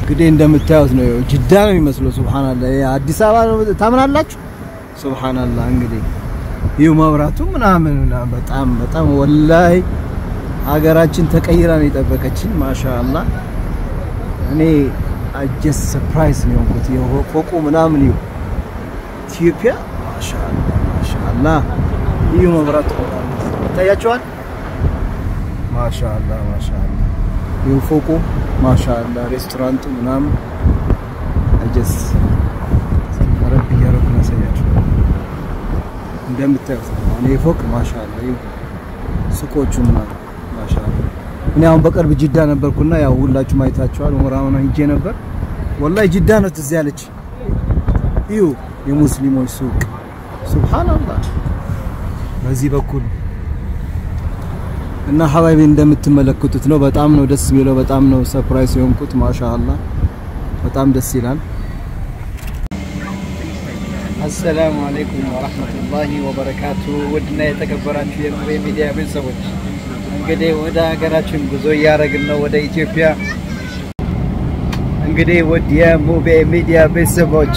እንግዲህ እንደምታዩት ነው። ይኸው ጅዳ ነው የሚመስለው። ሱብሃንአላህ ይሄ አዲስ አበባ ነው ታምናላችሁ? ሱብሃንአላህ እንግዲህ ይኸው መብራቱ ምናምን ምናምን በጣም በጣም ወላሂ ሀገራችን ተቀይራ ነው የጠበቀችን። ማሻአላህ እኔ አጀስ ሰርፕራይዝ ነው የሆንኩት። ይኸው ፎቁ ምናምን ይኸው ኢትዮጵያ ማሻአላህ ማሻአላህ ይኸው መብራቱ ይታያችኋል። ማሻአላህ ማሻአላህ ይኸው ፎቁ ማሻአላህ ሬስቶራንቱ ምናምን አጀስ ረብ እያደረኩ ነው ያሳያችሁ። እንደምታዩት ነው አሁን ይሄ ፎቅ ማሻአላህ ይኸው ሱቆቹ ምናምን ማሻአላህ እኔ አሁን በቅርብ ጅዳ ነበርኩና ያው ሁላችሁም አይታችኋል። ኡምራ ምናምን ሂጄ ነበር። ወላሂ ጅዳ ነው ትዝ ያለች። ይኸው የሙስሊሞች ሱቅ ሱብሃንአላህ በዚህ በኩል እና ሀባይቤ እንደምትመለከቱት ነው። በጣም ነው ደስ የሚለው። በጣም ነው ሰርፕራይዝ የሆንኩት። ማሻአላህ በጣም ደስ ይላል። አሰላሙ አለይኩም ወራህመቱላሂ ወበረካቱ። ውድና የተከበራችሁ የሙቤ ሚዲያ ቤተሰቦች እንግዲህ ወደ ሀገራችን ጉዞ እያደረግን ነው፣ ወደ ኢትዮጵያ። እንግዲህ ውድ የሙቤ ሚዲያ ቤተሰቦች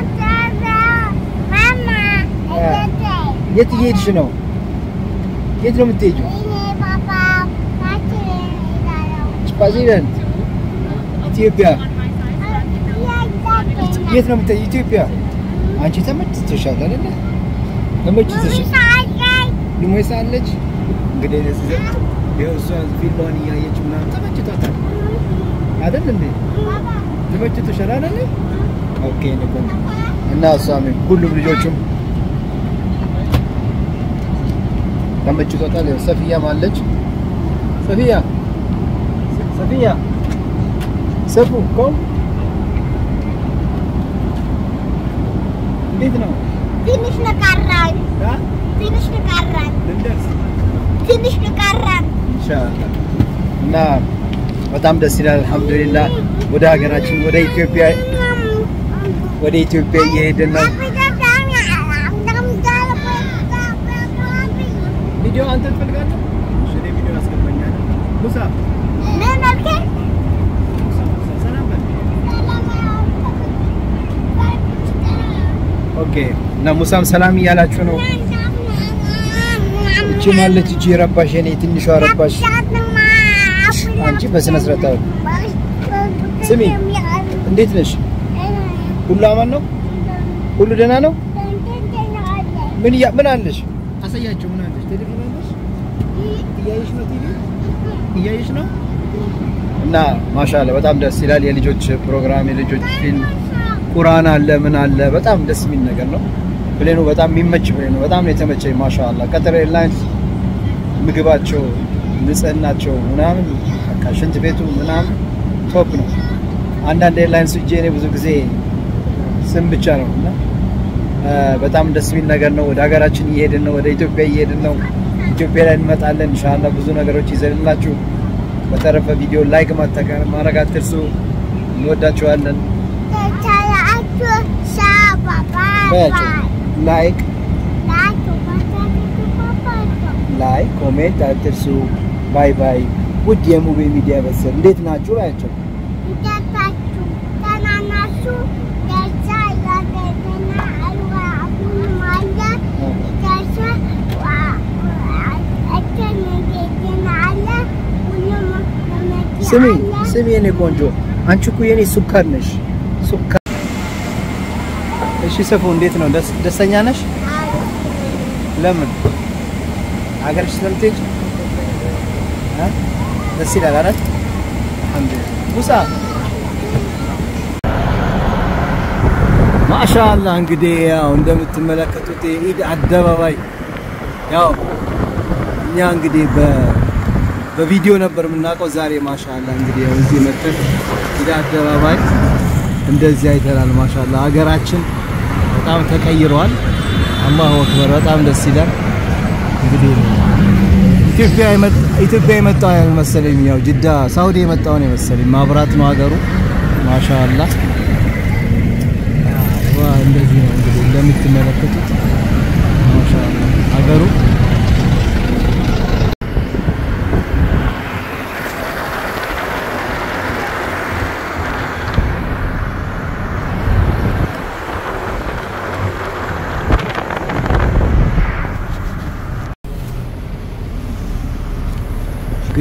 የት እየሄድሽ ነው? የት ነው የምትሄጂው? ስዋዚላንድ ኢትዮጵያ። የት ነው የምትሄጂው? ኢትዮጵያ። አንቺ ተመችቶሻል አይደለ? ተመችቶሻል። ሊሞይ ሳለች እንግዲህ ይኸው እሷ ፊልሟን እያየች ምናምን ተመችቷታል አይደል እንዴ? ተመችቶሻል አይደለ? ኦኬ ነው እና እሷም ሁሉም ልጆቹም ተመችቶታል። ሰፊያም አለች። ሰፊያ ሰፊያ ሰፉ ቆም። እንዴት ነው? ትንሽ ነው ቀረን፣ አ? ትንሽ ነው ቀረን፣ ልንደርስ ትንሽ ነው ቀረን። ኢንሻአላህ እና በጣም ደስ ይላል። አልሐምዱሊላህ ወደ ሀገራችን ወደ ኢትዮጵያ ወደ ኢትዮጵያ እየሄድን ነው። ቪዲዮ አንተ ትፈልጋለህ? እሺ እኔ ቪዲዮ አስገባኛለሁ። ሙሳ ምን አልከኝ? ሰላም በል። ኦኬ እና ሙሳም ሰላም እያላችሁ ነው። እቺ ማለች እቺ ረባሽ የኔ ትንሿ ረባሽ አንቺ በስነ ስርዓት አውሪ። ስሚ እንዴት ነሽ? ሁሉ አማን ነው? ሁሉ ደህና ነው? ምን እያ ምን አለሽ? አሳያቸው። ምን አለሽ? ቴሌቪዥን አለሽ? እያየሽ ነው? ቲቪ እያየሽ ነው? እና ማሻአላ በጣም ደስ ይላል። የልጆች ፕሮግራም፣ የልጆች ፊልም፣ ቁርአን አለ፣ ምን አለ። በጣም ደስ የሚል ነገር ነው። ፕሌኑ በጣም የሚመች ፕሌን ነው። በጣም ነው የተመቸኝ። ማሻአላ ቀጠር ኤርላይንስ ምግባቸው፣ ንጽህናቸው ምናምን በቃ ሽንት ቤቱ ምናምን ቶፕ ነው። አንዳንድ ኤርላይንስ እጄ እኔ ብዙ ጊዜ ስም ብቻ ነው እና እ በጣም ደስ የሚል ነገር ነው። ወደ ሀገራችን እየሄድን ነው። ወደ ኢትዮጵያ እየሄድን ነው። ኢትዮጵያ ላይ እንመጣለን ኢንሻአላህ ብዙ ነገሮች ይዘንላችሁ። በተረፈ ቪዲዮ ላይክ ማተከር ማድረግ አትርሱ። እንወዳችኋለን። በያቸው ላይክ ላይክ ኮሜንት አትርሱ። ባይ ባይ። ውድ የሙቤ ሚዲያ ቤተሰብ እንዴት ናችሁ? ባያቸው ስሚ ስሚ፣ የኔ ቆንጆ አንቺ እኮ የኔ ሱካር ነሽ። ሱካር እሺ። ሰፉ እንዴት ነው? ደስ ደስተኛ ነሽ? ለምን ሀገርሽ ስለምትሄጂ እ ደስ ይላል አይደል? አልሐምዱሊላህ ሙሳ ማሻአላህ እንግዲህ ያው እንደምትመለከቱት የኢድ አደባባይ ያው እኛ እንግዲህ በ በቪዲዮ ነበር የምናውቀው። ዛሬ ማሻአላህ እንግዲህ ያው እዚህ መጥተን ኢድ አደባባይ እንደዚህ አይተናል። ማሻአላህ ሀገራችን በጣም ተቀይረዋል። አላሁ አክበር በጣም ደስ ይላል። እንግዲህ ኢትዮጵያ የመጣ ኢትዮጵያ የመጣው አይመሰለኝ ያው ጅዳ ሳውዲ የመጣው ነው የመሰለኝ። ማብራት ነው ሀገሩ ማሻአላህ ዋ እንደዚህ ነው እንግዲህ እንደምትመለከቱት ማሻአላህ ሀገሩ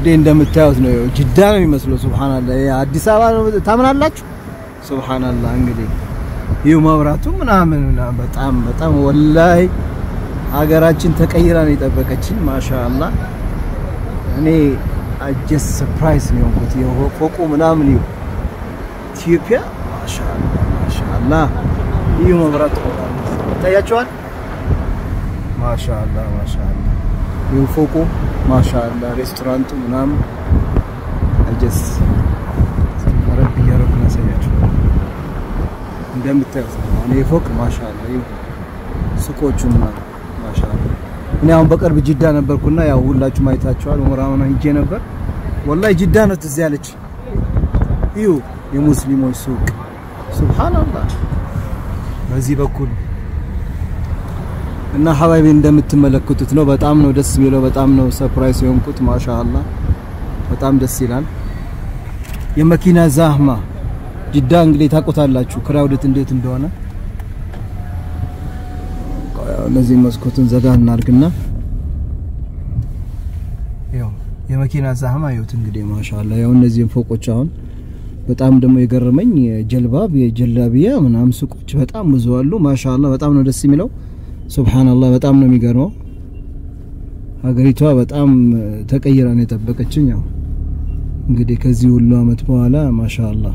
እንግዲህ እንደምታዩት ነው። ጅዳ ነው የሚመስለው። ሱብሃንአላህ ይሄ አዲስ አበባ ነው ታምናላችሁ? ሱብሃንአላህ እንግዲህ ይህ መብራቱ ምናምን ምናምን በጣም በጣም ወላሂ ሀገራችን ተቀይራ ነው የጠበቀችን። ማሻአላህ እኔ አጀስ ሰርፕራይዝ ነው የሆንኩት። የፎቁ ምናምን ይኸው ኢትዮጵያ ማሻአላህ ማሻአላህ ይህ መብራቱ ይታያችኋል። ማሻአላህ ማሻአላህ ይህ ፎቁ ማሻአላህ ሬስቶራንቱ ምናምን አጀስ ረብ እያደረኩ ነው ያሳያችሁ። እንደምታዩት ነው አሁን ይህ ፎቅ ማሻአላህ ይህ ሱቆቹ ምናምን ማሻአላህ እኔ አሁን በቅርብ ጅዳ ነበርኩና ያው ሁላችሁም አይታችኋል። ኡምራ ምናምን ሂጄ ነበር። ወላሂ ጅዳ ነው ትዝ ያለች። ይሁ የሙስሊሞች ሱቅ ሱብሃንአላህ በዚህ በኩል እና ሀባይቤ እንደምትመለከቱት ነው። በጣም ነው ደስ የሚለው። በጣም ነው ሰርፕራይዝ የሆንኩት። ማሻአላህ በጣም ደስ ይላል። የመኪና ዛህማ ጅዳ እንግዲህ ታውቁታላችሁ፣ ክራውድት እንዴት እንደሆነ። እነዚህ መስኮቱን ዘጋ እናርግና ያው የመኪና ዛህማ ይሁት እንግዲህ ማሻአላህ ያው እነዚህን ፎቆች አሁን በጣም ደግሞ የገረመኝ የጀልባብ የጀላቢያ ምናምን ሱቆች በጣም ብዙ አሉ። ማሻአላህ በጣም ነው ደስ የሚለው። ሱብሃንአላህ በጣም ነው የሚገርመው። ሀገሪቷ በጣም ተቀይራ ነው የጠበቀችኝ። ያው እንግዲህ ከዚህ ሁሉ አመት በኋላ ማሻአላህ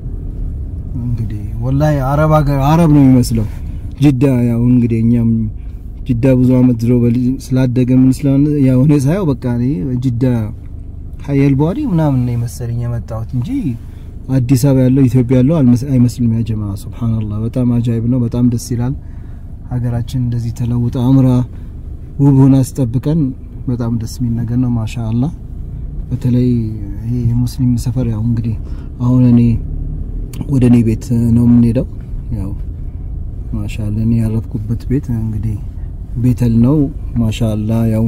እንግዲህ ወላሂ አረብ ሀገር አረብ ነው የሚመስለው ጅዳ። ያው እንግዲህ እኛም ጅዳ ብዙ አመት ድሮ ስላደገ ምን ስለሆነ ያው እኔ ሳየው በቃ እኔ ጅዳ ሀየል ቧሪ ምናምን ነው የመሰለኝ የመጣሁት እንጂ አዲስ አበባ ያለው ኢትዮጵያ ያለው አይመስልም። ያ ጀማ ሱብሃንአላህ በጣም አጃይብ ነው። በጣም ደስ ይላል። ሀገራችን እንደዚህ ተለውጣ አምራ ውብ ሆና አስጠብቀን በጣም ደስ የሚል ነገር ነው። ማሻአላህ በተለይ ይሄ የሙስሊም ሰፈር ያው እንግዲህ አሁን እኔ ወደ እኔ ቤት ነው የምንሄደው። ያው ማሻአላህ እኔ ያረፍኩበት ቤት እንግዲህ ቤተል ነው። ማሻአላህ ያው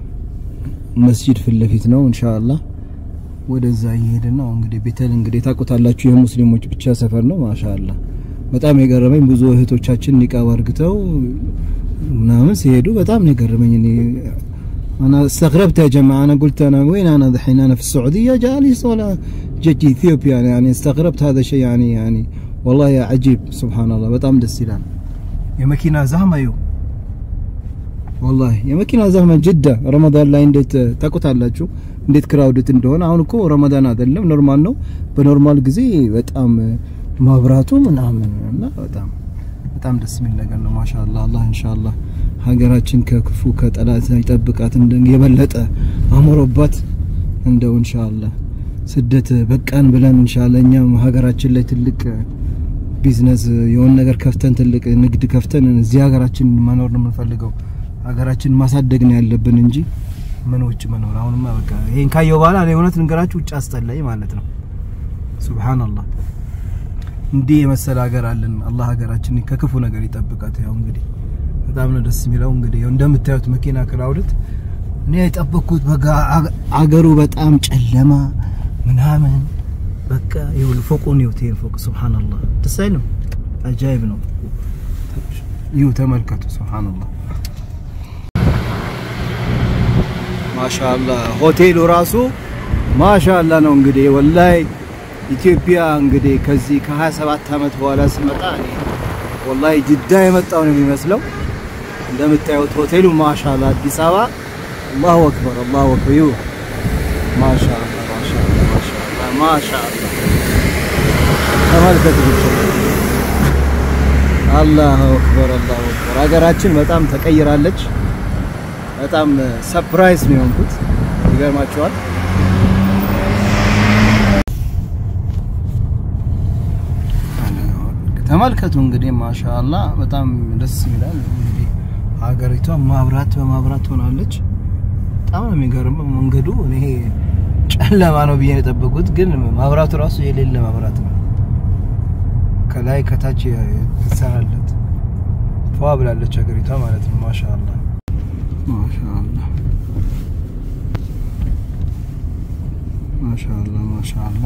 መስጂድ ፊት ለፊት ነው። ኢንሻአላህ ወደዛ እየሄድን ነው። እንግዲህ ቤተል እንግዲህ ታውቁታላችሁ የሙስሊሞች ብቻ ሰፈር ነው። ማሻአላህ በጣም የገረመኝ ብዙ እህቶቻችን ኒቃብ አርግተው ምናምን ሲሄዱ በጣም ነው የገረመኝ። እኔ انا استغربت يا جماعه انا قلت انا وين انا دحين انا في السعوديه جالس ولا جيت اثيوبيا يعني استغربت هذا الشيء يعني يعني والله يا عجيب سبحان الله በጣም ደስ ይላል። የመኪና ዛህማ ይኸው ወላሂ የመኪና ዛህማ ጅዳ ረመዳን ላይ እንዴት ታውቁታላችሁ እንዴት ክራውድት እንደሆነ። አሁን እኮ ረመዳን አይደለም ኖርማል ነው። በኖርማል ጊዜ በጣም ማብራቱ ምናምን እና በጣም በጣም ደስ የሚል ነገር ነው። ማሻአላህ አላህ ኢንሻአላህ ሀገራችን ከክፉ ከጠላት ይጠብቃት፣ እንደ የበለጠ አምሮባት እንደው ኢንሻአላህ ስደት በቃን ብለን ኢንሻአላህ እኛም ሀገራችን ላይ ትልቅ ቢዝነስ የሆነ ነገር ከፍተን ትልቅ ንግድ ከፍተን እዚህ ሀገራችን መኖር ነው የምንፈልገው። ሀገራችን ማሳደግ ነው ያለብን እንጂ ምን ውጭ መኖር። አሁንማ በቃ ይሄን ካየው በኋላ እኔ እውነት ልንገራችሁ ውጭ አስጠላኝ ማለት ነው። ሱብሃንአላህ እንዲህ የመሰለ ሀገር አለን። አላህ ሀገራችንን ከክፉ ነገር ይጠብቃት። ያው እንግዲህ በጣም ነው ደስ የሚለው። እንግዲህ ያው እንደምታዩት መኪና ክራውድት እኔ የጠበቅኩት በቃ አገሩ በጣም ጨለማ ምናምን በቃ ይኸውልህ ፎቁን ይኸውት ይሄን ፎቅ ሱብሃንአላህ ደስ አይልም? አጃይብ ነው። ይኸው ተመልከቱ። ሱብሃንአላህ ማሻአላህ ሆቴሉ ራሱ ማሻአላህ ነው። እንግዲህ ወላሂ ኢትዮጵያ እንግዲህ ከዚህ ከ27 ዓመት በኋላ ስመጣ እኔ ወላሂ ጅዳ የመጣው ነው የሚመስለው። እንደምታዩት ሆቴሉ ማሻአላህ አዲስ አበባ አላሁ አክበር አላሁ አክበር ይሁ ማሻአላህ ማሻአላህ ማሻአላህ ማሻአላህ ተመልከቱ ብቻ አላሁ አክበር አላሁ አክበር። ሀገራችን በጣም ተቀይራለች። በጣም ሰርፕራይዝ ነው የሆንኩት። ይገርማችኋል። ተመልከቱ እንግዲህ ማሻአላ በጣም ደስ ይላል። እንግዲህ ሀገሪቷ ማብራት በማብራት ሆናለች። በጣም ነው የሚገርመው መንገዱ። እኔ ጨለማ ነው ብዬ የጠበቁት፣ ግን ማብራቱ ራሱ የሌለ ማብራት ነው። ከላይ ከታች ይሰራለት ፏ ብላለች ሀገሪቷ ማለት ነው። ማሻአላ ማሻአላ ማሻአላ ማሻአላ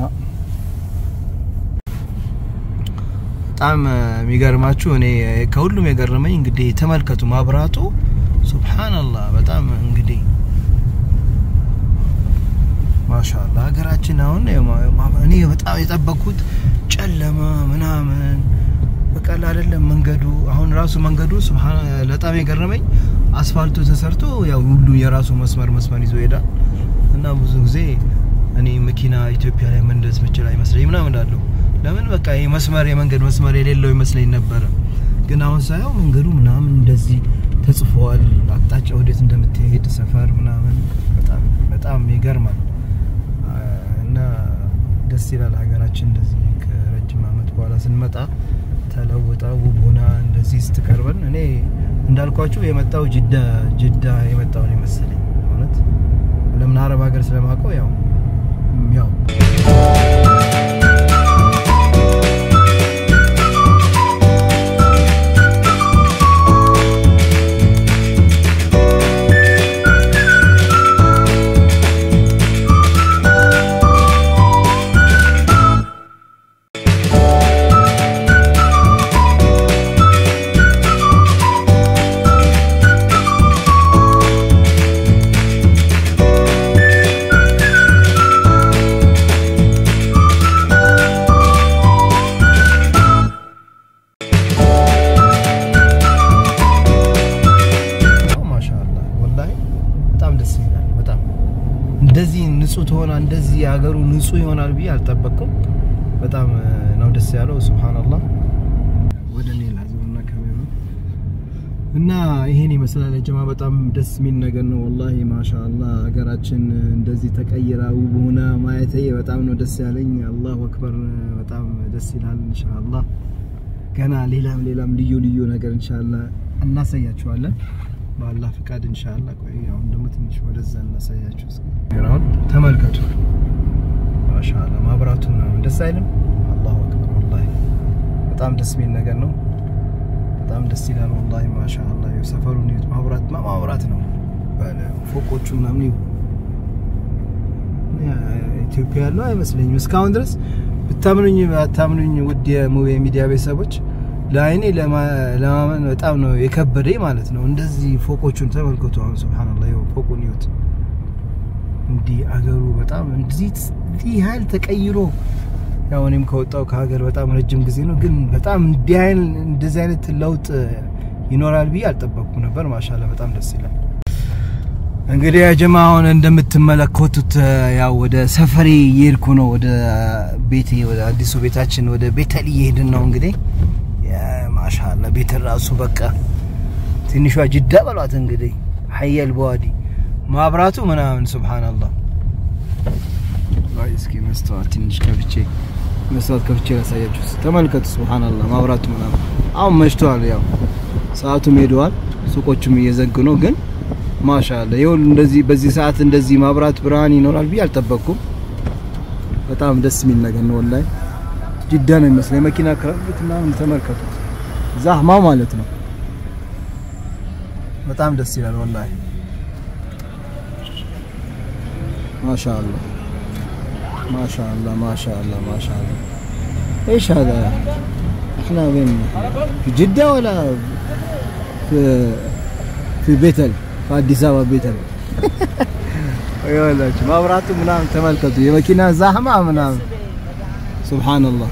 በጣም የሚገርማችሁ እኔ ከሁሉም የገረመኝ እንግዲህ ተመልከቱ ማብራቱ ሱብሃንአላህ በጣም እንግዲህ ማሻአላ ሀገራችን አሁን እኔ በጣም የጠበቅኩት ጨለማ ምናምን በቃ አይደለም መንገዱ አሁን ራሱ መንገዱ ሱብሃን በጣም የገረመኝ አስፋልቱ ተሰርቶ ያው ሁሉ የራሱ መስመር መስመር ይዞ ይሄዳል እና ብዙ ጊዜ እኔ መኪና ኢትዮጵያ ላይ መንደስ ምችል አይመስለኝ ምናምን እላለሁ። ለምን በቃ ይሄ መስመር የመንገድ መስመር የሌለው ይመስለኝ ነበረ። ግን አሁን ሳየው መንገዱ ምናምን እንደዚህ ተጽፏል፣ አቅጣጫ ወዴት እንደምትሄድ ሰፈር ምናምን በጣም በጣም ይገርማል እና ደስ ይላል። ሀገራችን እንደዚህ ከረጅም ዓመት በኋላ ስንመጣ ተለውጣ ውብ ሆና እንደዚህ ስትቀርበን እኔ እንዳልኳችሁ የመጣው ጅዳ ጅዳ የመጣው ነው የመሰለኝ እውነት ለምን አረብ ሀገር ስለማውቀው ያው ያው እንደዚህ ንጹህ ትሆና እንደዚህ ሀገሩ ንጹህ ይሆናል ብዬ አልጠበቅኩም። በጣም ነው ደስ ያለው። ሱብሃንአላህ ወደ እኔ ላዝምና ካሜራ እና ይሄን ይመስላል ጀማ። በጣም ደስ የሚል ነገር ነው ወላሂ ማሻአላህ። ሀገራችን እንደዚህ ተቀይራ ውብ ሆና ማየቴ በጣም ነው ደስ ያለኝ። አላሁ አክበር በጣም ደስ ይላል። ኢንሻአላህ ገና ሌላም ሌላም ልዩ ልዩ ነገር ኢንሻአላህ እናሳያችኋለን በአላህ ፍቃድ ኢንሻአላህ። ቆይ አሁን ደግሞ ትንሽ ወደዛ እናሳያችሁ። አሁን ተመልከቱ። ማሻአላህ ማብራቱ ምናምን ደስ አይልም? አላሁ አክበር ወላሂ በጣም ደስ የሚል ነገር ነው። በጣም ደስ ይላል ወላሂ ማሻአላህ። ሰፈሩን ይሁት ማብራት ማብራት ነው ባለ ፎቆቹ ምናምን ይሁ ኢትዮጵያ ያለው አይመስለኝም እስካሁን ድረስ ብታምኑኝ ባታምኑኝ ውድ የሙቤ ሚዲያ ቤተሰቦች ለአይኔ ለማመን በጣም ነው የከበደኝ ማለት ነው። እንደዚህ ፎቆቹን ተመልከቱ። አሁን ሱብሃንአላህ ይኸው ፎቁን ይሁት እንዲህ አገሩ በጣም እንደዚህ ያህል ተቀይሮ ያው እኔም ከወጣው ከሀገር በጣም ረጅም ጊዜ ነው፣ ግን በጣም እንዲህ አይነት እንደዚህ አይነት ለውጥ ይኖራል ብዬ አልጠበቅኩም ነበር። ማሻአላህ በጣም ደስ ይላል። እንግዲህ ያ ጀማ አሁን እንደምትመለከቱት ያው ወደ ሰፈሬ እየሄድኩ ነው። ወደ ቤቴ ወደ አዲሱ ቤታችን ወደ ቤተል እየሄድን ነው እንግዲህ ማሻአላ ቤት ራሱ በቃ ትንሿ ጅዳ በሏት እንግዲህ ሀየል በዋዲ ማብራቱ ምናምን ሱብሃንአላህ። እስኪ መስተዋት ትንሽ ከፍቼ መስተዋት ከፍቼ ላሳያችሁ። ተመልከቱ ሱብሃንአላህ ማብራቱ ምናምን። አሁን መሽቷል፣ ያው ሰዓቱም ሄደዋል፣ ሱቆቹም እየዘጉ ነው። ግን ማሻአላ ይሁን እንደዚህ በዚህ ሰዓት እንደዚህ ማብራት ብርሃን ይኖራል ብዬ አልጠበቅኩም። በጣም ደስ የሚል ነገር ነው ወላሂ። ጅዳ ነው የሚመስለው የመኪና ክራፊት ምናምን ተመልከቱ። ዛህማ ማለት ነው። በጣም ደስ ይላል ወላሂ ማሻአላ ማሻአላ ማሻአላ ማሻአላ ايش هذا احنا وين في جدة ولا في في بيتل في አዲስ አበባ ቤተል ይኸውላችሁ ማብራቱ ምናምን ተመልከቱ የመኪና ዛህማ ምናምን ሱብሃንአላህ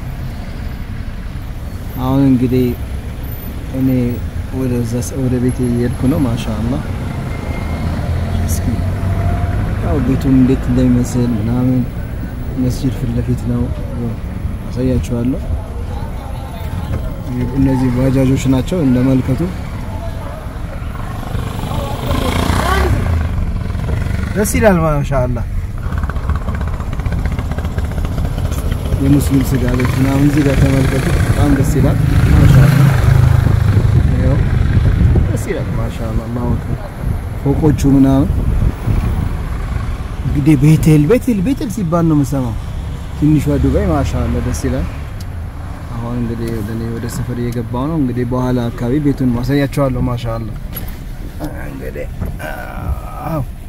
አሁን እንግዲህ እኔ ወደ ቤቴ እየሄድኩ ነው። ማሻአላህ እስኪ ያው ቤቱም እንዴት እንደሚመስል ምናምን መስጂድ ፊት ለፊት ነው አሳያችኋለሁ። እነዚህ ባጃጆች ናቸው እንደመልከቱ። ደስ ይላል ማሻአላህ። የሙስሊም ስጋ ቤት ምናምን እዚህ ጋር ተመልከቱ። በጣም ደስ ይላል። ማሻአላ ይኸው ደስ ይላል። ማሻአላ አላሁ አክበር። ፎቆቹ ምናምን እንግዲህ ቤቴል ቤቴል ቤቴል ሲባል ነው የምሰማው። ትንሿ ዱባይ ማሻአላ ደስ ይላል። አሁን እንግዲህ እኔ ወደ ሰፈር እየገባው ነው። እንግዲህ በኋላ አካባቢ ቤቱን ማሳያቸዋለሁ። ማሻአላ እንግዲህ አዎ